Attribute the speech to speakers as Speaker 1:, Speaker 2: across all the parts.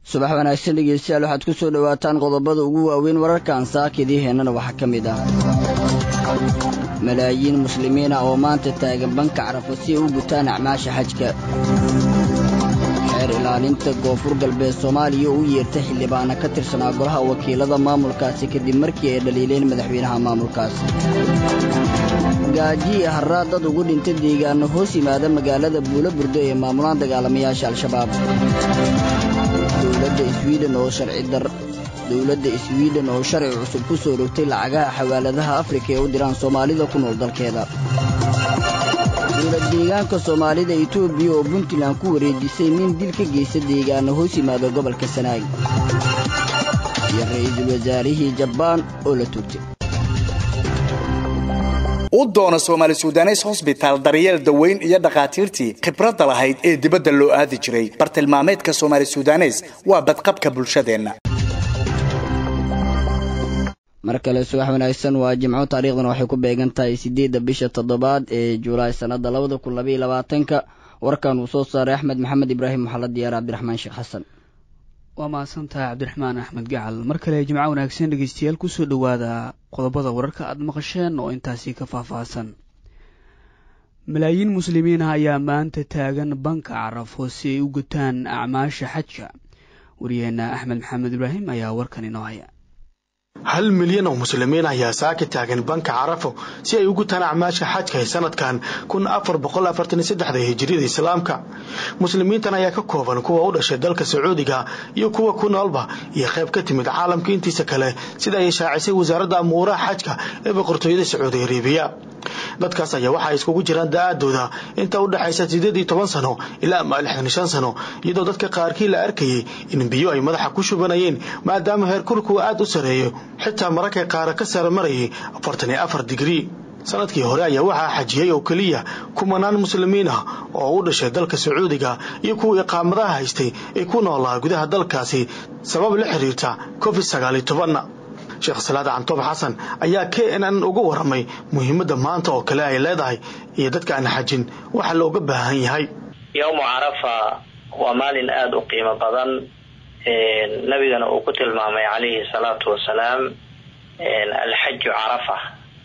Speaker 1: subax wanaagsan dhegeystayaal waxaad ku soo dhowaataan qodobada ugu waaweyn wararkan saakidii heennana waxaa ka mid ah malaayiin muslimiin ah oo maanta taagan banka carafo si ay u gutaan acmaasha xajka xeer ilaalinta koonfur galbeed soomaaliya oo u yeertay xildhibaana ka tirsanaa golaha wakiilada maamulkaasi kadib markii ay dhaliileen madaxweynaha maamulkaasi gaaji iyo harraad dad ugu dhintay deegaano hoos yimaada magaalada buulo burdo ee maamulaan dagaalamayaasha al-shabaab dowladda swiden oo sharcidar dowladda swiden oo sharci cusub ku soo rogtay lacagaha xawaaladaha afrika ee u diraan soomaalida ku nool dalkeeda dowlad deegaanka soomaalida etoobiya oo puntland ku wareejisay nin dil ka geysta deegaano hoos yimaada gobolka sanaag iyo ra'iisul wasaarihii jabbaan oo la tugtay
Speaker 2: u doona soomaali sudanes hosbitaal daryeel daweyn iyo dhakhaatiirtii khibradda lahayd ee dibadda loo aadi jiray bartilmaameedka soomaali sudanes waa badqabka bulshadeenna
Speaker 1: mar kale subax wanaagsan waa jimco taariikhdan waxay ku beegan tahay siddeedda bisha toddobaad ee julaay sannadda labada kun labaiyo labaatanka warkan uu soo saaray axmed maxamed ibraahim maxalla diyaar cabdiraxmaan sheekh xasan
Speaker 3: waa mahadsantahay cabdiraxmaan axmed gacal mar kale jimco wanaagsan dhegeystayaal kusoo dhowaada qodobada wararka aada maqasheen oo intaasi ka faahfaahsan malaayiin muslimiin ah ayaa maanta taagan banka carafo si ay u gutaan acmaasha xajka wariyeenna axmed maxamed ibraahim ayaa warkan inoo haya
Speaker 4: hal milyan oo muslimiin ayaa saaka taagan banka carafo si ay u gutaan acmaasha xajka ee sanadkan kun afar boqol afartan iyo saddexda hijiriyada islaamka muslimiintan ayaa ka kooban kuwa u dhashay dalka sacuudiga iyo kuwa ku noolba iyo qayb ka timid caalamka intiisa kale sida ay shaacisay wasaaradda amuuraha xajka ee boqortooyada sacuudi arabiya dadkaas ayaa waxaa iskugu jiraan da-aadooda inta u dhexaysa siddeed iyo toban sano ilaa ama lixdan iyo shan sano iyadoo dadka qaarkii la arkayay in biyo ay madaxa ku shubanayeen maadaama heerkulku aada u sareeyo xitaa mararkay qaara ka sara marayay afartan iyo afar digrii sanadkii hore ayaa waxaa xajiyey oo keliya kumanaan muslimiin ah oo u dhashay dalka sacuudiga iyo kuwa iqaamadaha haystay ee ku noolaa gudaha dalkaasi sabab la xiriirta covid sagaal iyo tobanna sheekh salaad cantoob xasan ayaa k n n uga waramay muhiimadda maanta oo kale ay leedahay iyo dadka aan xajin waxa looga baahan yahay
Speaker 5: yowmu carafa waa maalin aada u qiimo badan nabigana uu ku tilmaamay calayhi salaatu wasalaam alxaju carafa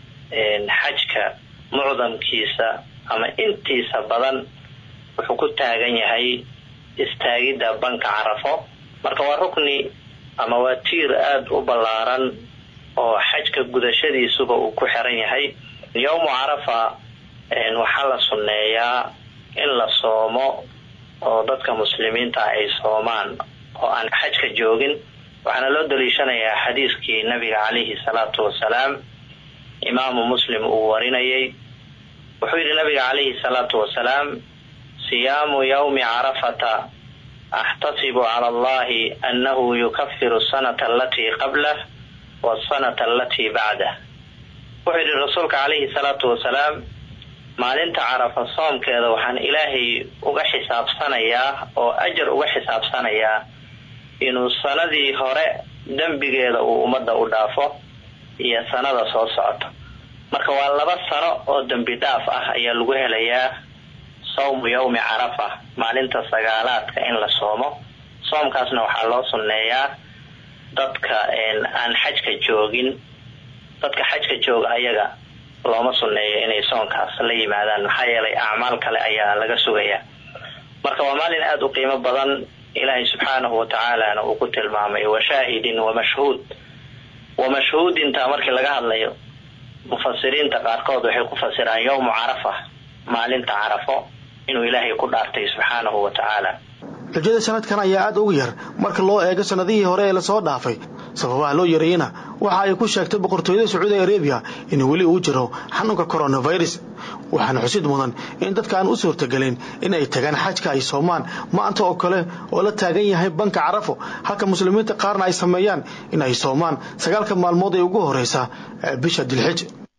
Speaker 5: xajka mucdamkiisa ama intiisa badan wuxuu ku taagan yahay istaagidda banka carafo marka waa rukni ama waa tiir aada u ballaaran oo xajka gudashadiisuba uu ku xiran yahay yowmu carafa waxaa la sunneeyaa in la soomo oo dadka muslimiinta ay soomaan oo aan xajka joogin waxaana loo daliishanayaa xadiiskii nabiga calayhi salaatu wasalaam imaamu muslim uu warinayay wuxuu yidhi nabiga calayhi salaatu wasalaam siyaamu yowmi carafata axtasibu cala allahi annahu yukafiru sanata alatii qablah wasanata alatii bacdah wuxuu yidhi rasuulka calayhi salaatu wasalaam maalinta carafa soomkeeda waxaan ilaahay uga xisaabsanayaa oo ajar uga xisaabsanayaa inuu sanadii hore dembigeeda uu ummadda u dhaafo iyo sanada soo socoto marka waa laba sano oo dembi dhaaf ah ayaa lagu helayaa sawmu yowmi carafa maalinta sagaalaadka in la soomo soomkaasna waxaa loo sunneeyaa dadka aan xajka joogin dadka xajka jooga ayaga looma sunneeyo inay soonkaas la yimaadaan maxaa yeelay acmaal kale ayaa laga sugayaa marka waa maalin aada u qiimo badan ilaahay subxaanahu watacaalana uu ku tilmaamay washaahidin wamashhuud wamashhuudinta markii laga hadlayo mufasiriinta qaarkood waxay ku fasiraan yowmu carafa maalinta carafo inuu ilaahay ku dhaartay subxaanahu wa tacaala
Speaker 4: xujada sanadkan ayaa aada uga yar marka loo eego sanadihii hore ee lasoo dhaafay sababaha loo yareeyana waxa ay ku sheegtay boqortooyada sacuudi arabiya in weli uu jiro xanuunka coronavirus waxaana xusid mudan in dadka aan u suurtagelin in ay tagaan xajka ay soomaan maanta oo kale oo la taagan yahay banka carafo halka muslimiinta qaarna ay sameeyaan in ay soomaan sagaalka maalmood ee ugu horeysa bisha dilxij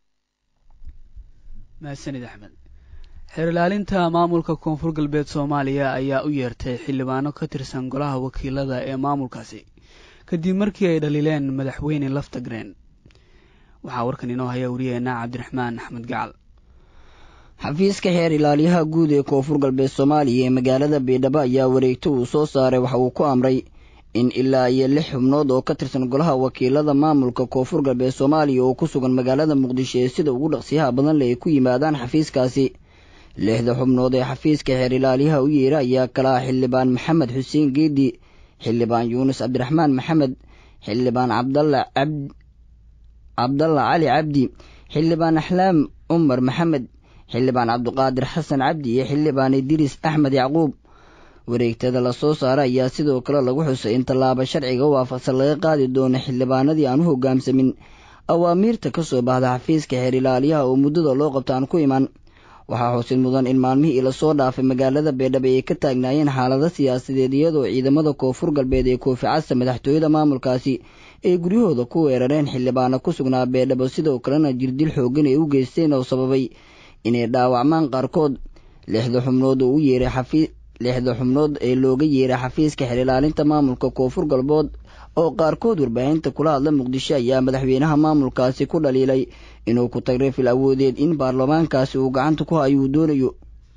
Speaker 3: mahadsanid axmed xeer ilaalinta maamulka koonfur galbeed soomaaliya ayaa u yeertay xildhibaano ka tirsan golaha wakiilada ee maamulkaasi kadib markii ay dhaliileen madaxweyne laftagreen waxaa warkan inoo haya wariyeena cabdiraxmaan axmed gacal
Speaker 1: xafiiska xeer ilaaliyaha guud ee koonfur galbeed soomaaliya ee magaalada baydhabo ayaa wareegto uu soo saaray waxa uu ku amray in ilaa iyo lix xubnood oo ka tirsan golaha wakiilada maamulka koonfur galbeed soomaaliya oo ku sugan magaalada muqdisho ee sida ugu dhaqsiyaha badan le ay ku yimaadaan xafiiskaasi lixda xubnood ee xafiiska xeer ilaaliyaha u yeera ayaa kala ah xildhibaan maxamed xuseen geedi xildhibaan yuunus cabdiraxmaan maxamed xildhibaan cabdalla cabd cabdalla cali cabdi xildhibaan axlaam cumar maxamed xildhibaan cabdiqaadir xasan cabdi iyo xildhibaan idriis axmed yacquub wareegtada lasoo saara ayaa sidoo kale lagu xusay in tallaabo sharciga waafaqsan laga qaadi doono xildhibaanadii aan u hoggaamsamin awaamiirta ka soo baxda xafiiska xeer ilaaliyaha oo muddada loo qabta aan ku iman waxaa xusid mudan in maalmihii lasoo dhaafay magaalada beedhabo ay ka taagnaayeen xaalado siyaasadeed iyadoo ciidamada koonfur galbeed ee koofi casa madaxtooyada maamulkaasi ay guryahooda ku weerareen xildhibaano ku sugnaa beedhabo sidoo kalena jirdil xooggan ay u geysteen oo sababay inay dhaawacmaan qaarkood lixda xubnood oo u yeeray xafii lixda xubnood ee looga yeeray xafiiska xeer ilaalinta maamulka koonfur galbood oo qaarkood warbaahinta kula hadla muqdisho ayaa madaxweynaha maamulkaasi ku dhaliilay inuu ku tagray fil awoodeed in baarlamaankaasi uu gacanta ku hayo uu doonayo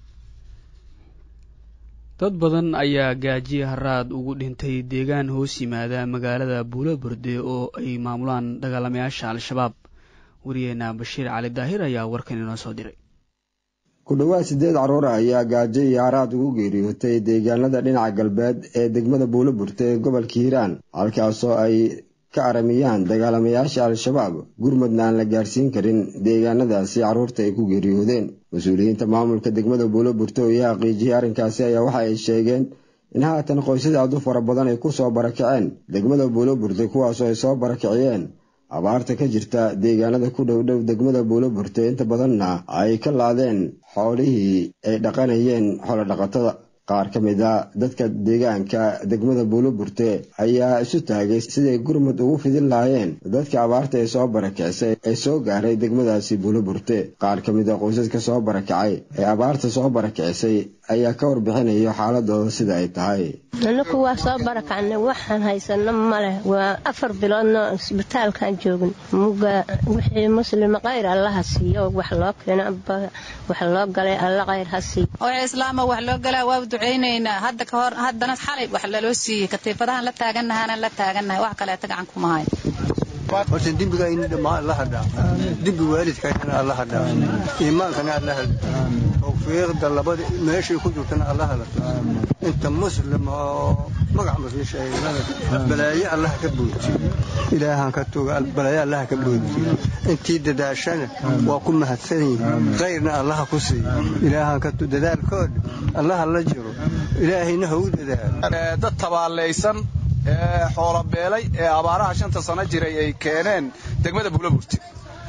Speaker 3: dad badan ayaa gaajiye haraad ugu dhintay deegaan hoos yimaada magaalada buulo burde oo ay maamulaan dagaalamayaasha al-shabaab wariyeena bashiir cali daahir ayaa warkan inoo soo diray
Speaker 6: ku dhowaad siddeed carruur ayaa gaajo iyo haraad ugu geeriyootay deegaanada dhinaca galbeed ee degmada buulo burte ee gobolka hiiraan halkaasoo ay ka aramiyaan dagaalamayaasha al-shabaab gurmudna aan la gaarsiin karin deegaanadaasi carruurta ay ku geeriyoodeen mas-uuliyiinta maamulka degmada buulo burte oo iyo xaqiijiyey arrinkaasi ayaa waxa ay sheegeen in haatan qoysada aad u fara badan ay ku soo barakaceen degmada buulo burte kuwaasoo ay soo barakiciyeen abaarta ka jirta deegaanada ku dhow dhow degmada buulo burte inta badanna ay ka laadeen xoolihii ay dhaqanayeen xoolodhaqatada qaar ka mid a dadka deegaanka degmada buulo burte ayaa isu taagay siday gurmud ugu fidin lahaayeen dadka abaarta ee soo barakicisay ee soo gaaray degmadaasi buulo burte qaar ka mid a qoysaska soo barakacay ee abaarta soo barakicisay ayaa ka warbixinayo xaaladooda sida ay tahay
Speaker 7: anaku waa soo barakacnay waxaan haysano maleh waa afar biloodno isbitaalkaan joogin muga wixii muslima kayr allaha siiyo wax loo keeno wax loo galay alla kayr ha siiyo
Speaker 8: wixii islaama wax loo galaa waa ducaynaynaa hadda ka hor haddana xalay wax laloo siiyey katiifadahan la taagannahaana la taagannahay wax kaleeta gacan kuma hayo
Speaker 9: horta dembigayni dhammaan alla hadhaa dembi waalidkaynana alla hadhaa iimaankana alla hada tawfiiqda labada meeshay ku jirtana alla hadato inta muslim oo magac muslim sheegay balaayo allaha ka boodti ilaahan ka tuga balaayo allaha ka boodti intii dadaashana waa ku mahadsan yihin kayrna allaha ku siiy ilaahan ka dadaalkood allaha la jiro ilaahayna ha u dadaalo
Speaker 10: dad tabaalaysan ee xoolobeelay ee abaaraha shanta sano jiray ay keeneen degmada buulaburti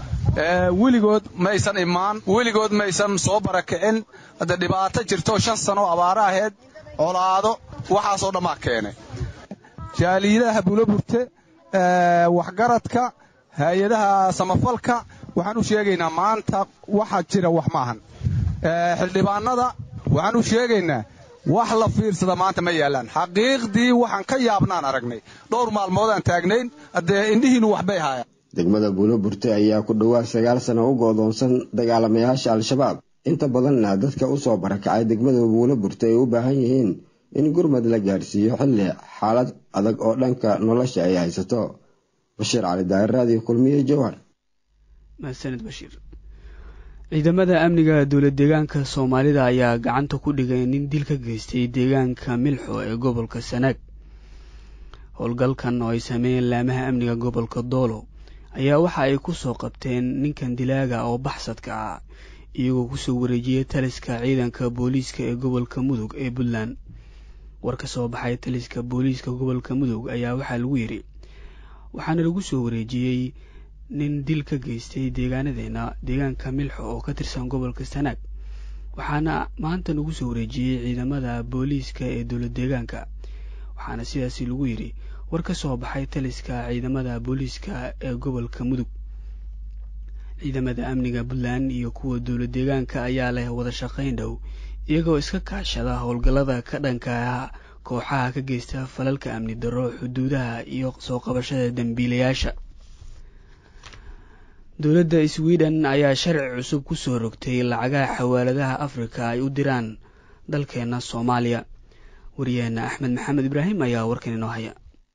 Speaker 10: weligood maysan imaan weligood maysan soo barakicin hadde dhibaato jirto shan sano abaara aheed colaado waxaasoo dhammaa keenay jaaliidaha buulaburte waxgaradka hay-adaha samafalka waxaan u sheegaynaa maanta waxa jira wax maahan xildhibaanada waxaan u sheegaynaa wax la fiirsada maanta ma yaallaan xaqiiqdii waxaan ka yaabnaan aragnay dhowr maalmoodaan taagnayn haddee indhihiinnu waxbay haayaan
Speaker 6: degmada buulo burte ayaa ku dhowaad sagaal sano u goodoonsan dagaalamayaasha al-shabaab inta badanna dadka u soo barakacay degmada buulo burte ay u baahan yihiin in gurmad la gaadhsiiyo xilli xaalad adag oo dhanka nolosha ay haysato bashiir cali daahir raadiyo kulmiye jowhar
Speaker 3: mahadsanid bashiir ciidamada amniga dowlad deegaanka soomaalida ayaa gacanta ku dhigay nin dil ka geystay deegaanka milxo ee gobolka sanaag howlgalkan oo ay sameeyeen laamaha amniga gobolka doolo ayaa waxa ay ku soo qabteen ninkan dilaaga oo baxsadka ah iyagoo kusoo wareejiyay taliska ciidanka booliiska ee gobolka mudug ee puntland war ka soo baxay taliska booliiska gobolka mudug ayaa waxaa lagu yidhi waxaana lagu soo wareejiyey nin dil ka geystay deegaanadeena deegaanka milxo oo ka tirsan gobolka sanaag waxaana maanta lagu soo wareejiyey ciidamada booliiska ee dowlad deegaanka waxaana sidaasi lagu yidhi war ka soo baxay taliska ciidamada booliiska ee gobolka mudug ciidamada amniga puntland iyo kuwa dowlad deegaanka ayaa leh wada shaqayn dhow iyagoo iska kaashada howlgallada ka dhanka kooxaha ka geysta falalka amni darro xuduudaha iyo soo qabashada dembiilayaasha dowladda sweden ayaa sharci cusub ku soo rogtay lacagaha xawaaladaha afrika ay u diraan dalkeena soomaaliya wariyaheenna axmed maxamed ibraahim ayaa warkan inoo haya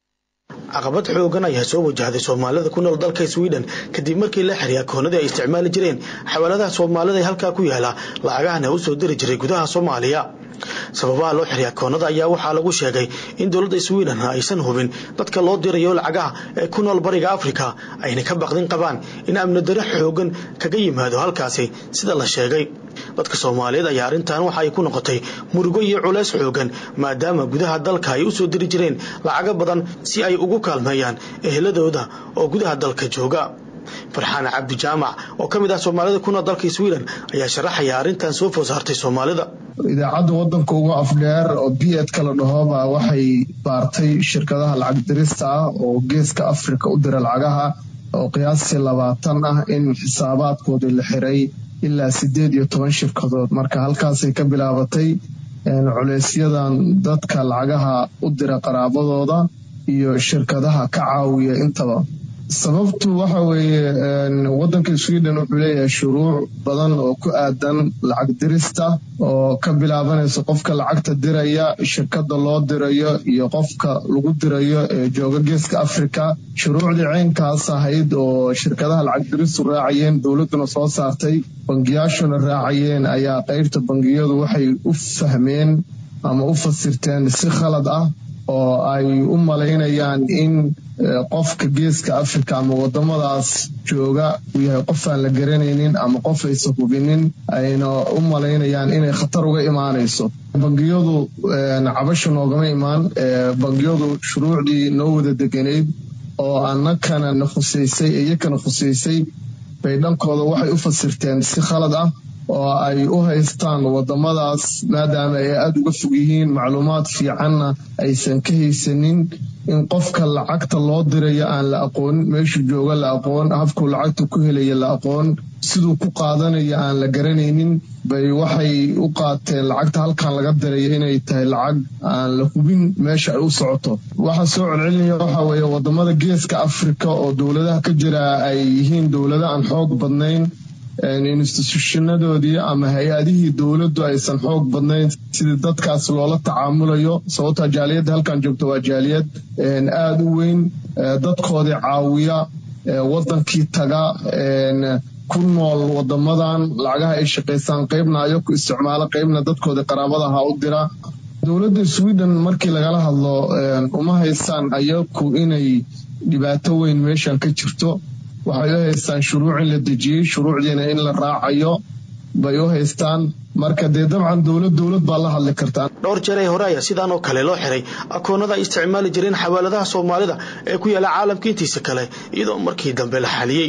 Speaker 4: caqabad xoogan ayaa soo wajahday soomaalida ku nool dalka sweden kadib markii la xiray akoonadii ay isticmaali jireen xawaaladaha soomaalida ee halkaa ku yaala lacagahana u soo diri jiray gudaha soomaaliya sababaha loo xiray akoonada ayaa waxaa lagu sheegay in dowladda sweden aysan hubin dadka loo dirayo lacagaha ee ku nool bariga afrika ayna ka baqdin qabaan in amni dare xoogan kaga yimaado halkaasi sida la sheegay dadka soomaaliyeed ayaa arrintan waxa ay ku noqotay murugo iyo culays xoogan maadaama gudaha dalka ay u soo diri jireen lacago badan si ay ugu kaalmeeyaan eheladooda oo gudaha dalka jooga farxaan cabdi jaamac oo ka mid ah soomaalida ku nool dalka sweden ayaa sharaxaya arrintan soo food saartay soomaalida
Speaker 11: idaacadda wadanka uga afdheer oo b ed kala dhahooba waxay baartay shirkadaha lacag dirista ah oo geeska afrika u dira lacagaha oo qiyaastii labaatan ah in xisaabaadkoodii la xiray ilaa sideed iyo toban shirkadood marka halkaasay ka bilaabatay culeysyadan dadka lacagaha u dira qaraabadooda iyo shirkadaha ka caawiya intaba sababtu waxa weeye wadanka sweden wuxuu leeyahay shuruuc badan oo ku aadan lacag dirista oo ka bilaabanaysa qofka lacagta diraya shirkada loo dirayo iyo qofka lagu dirayo ee jooga geeska africa shuruucdii ceynkaas ahayd oo shirkadaha lacag diristu raacayeen dowladuna soo saartay bangiyaashuna raacayeen ayaa qeybta bangiyadu waxay u fahmeen ama u fasirteen si khalad ah oo ay u malaynayaan in qofka geeska africa ama wadamadaas jooga uu yahay qof aan la garanaynin ama qof aysan hubinin ayna u malaynayaan inay khatar uga imaanayso bangiyadu cabasha noogama imaan bangiyadu shuruucdii noo wada deganayd oo annakana na khusaysay iyakana khusaysay bay dhankooda waxay u fasirteen si khalad ah oo ay u haystaan wadamadaas maadaama ay aada uga fog yihiin macluumaad fiicanna aysan ka haysanin in qofka lacagta loo dirayo aan la aqoonin meeshuu jooga la aqoon habkuu lacagta ku helaya la aqoon siduu ku qaadanayo aan la garanaynin bay waxay u qaateen lacagta halkan laga dirayo inay tahay lacag aan la hubin meesha ay u socoto waxaa soo celcelinaya waxa weeye wadamada geeska afrika oo dowladaha ka jira ay yihiin dowlado aan xoog badnayn instituushanadoodii ama hay-adihii dowladdu aysan xoog badnayn sidii dadkaas loola tacaamulayo sababtaa jaaliyadda halkan joogta waa jaaliyad aada u weyn dadkoodii caawiya wadankii taga ku nool wadamadan lacagaha ay shaqaysaan qeybna ayaku isticmaalo qeybna dadkoodii qaraabadaha u dira dowladda sweden markii lagala hadlo uma haystaan ayaku inay dhibaato weyn meeshan ka jirto waxay u haystaan shuruuc in la dejiyey shuruucdiina in la raacayo bay u haystaan marka dee dabcan dowlad dowlad baa la hadli kartaa
Speaker 4: dhowr jeer ee hore ayaa sidaan oo kale loo xiray akoonada ay isticmaali jireen xawaaladaha soomaalida ee ku yaala caalamka intiisa kale iyadoo markii dambe la xaliyey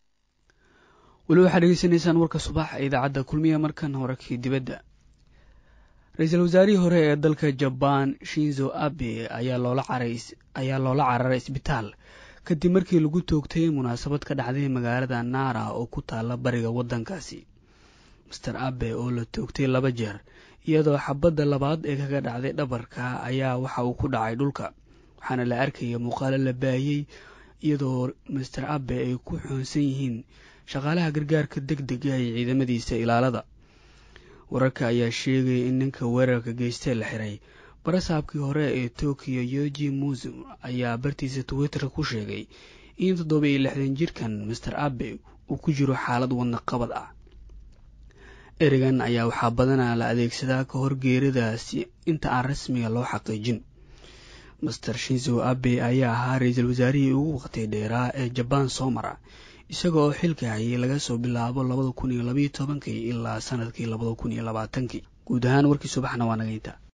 Speaker 3: weli waxaad dhegeysanaysaan warka subax ee idaacadda kulmiya markan horakii dibadda ra-iisul wasaarihii hore ee dalka jabaan shinzo abe ayaa loola cararay isbitaal kadib markii lagu toogtay munaasabad ka dhacday magaalada naara oo ku taala bariga waddankaasi master abe oo la toogtay laba jeer iyadoo xabadda labaad ee kaga dhacday dhabarka ayaa waxa uu ku dhacay dhulka waxaana la arkaya muuqaalo la baayey iyadoo master abe ay ku xoonsan yihiin shaqaalaha gargaarka deg dega ee ciidamadiisa ilaalada wararka ayaa sheegaya in ninka weerarka geystee la xiray barasaabkii hore ee tokiyo yoji musum ayaa bartiisa twitter ku sheegay in toddoba iyo lixdan jirkan master abe uu ku jiro xaalad wadna qabad ah ereygan ayaa waxaa badanaa la adeegsadaa ka hor geeridaasi inta aan rasmiga loo xaqiijin master shinzo abe ayaa ahaa ra-iisul wasaarihii ugu waqti dheeraa ee jabaan soo mara isaga oo xilka hayay laga soo bilaabo labada kun iyo labaiyo tobankii ilaa sanadkii labada kun iyo labaatankii guud ahaan warkii subaxna waa naga inta